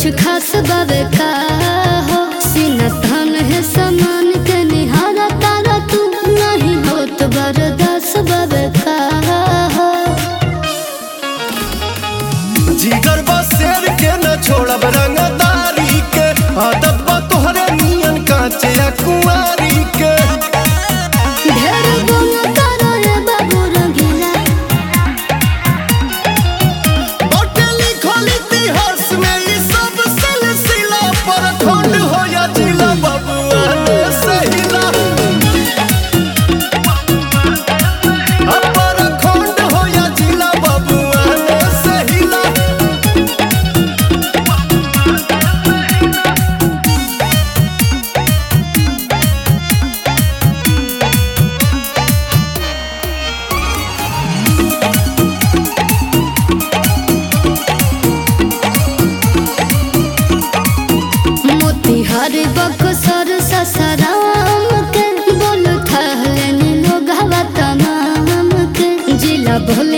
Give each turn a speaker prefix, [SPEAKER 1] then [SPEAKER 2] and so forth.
[SPEAKER 1] कुछ खास बावे का हो सीना थान है समान के निहारा तारा तू नहीं हो तो बरदास बावे का हो
[SPEAKER 2] जिगर बा शेर के न छोड़ब रंगदारी के आदत बा तोहरे नियन कांचे या कुंवारी के
[SPEAKER 1] ढेर गुण करो रे बाबू रंगीला
[SPEAKER 2] बाटे लिखल इतिहास में ई सब सिलसिला पर खंड हो या जिला बबुआ ने सहिला अपर खंड हो या जिला बबुआ ने सहिला
[SPEAKER 1] मोतिहार बक्सर ससराम के बोल थहले लोग हवा तमाम के जिला भोल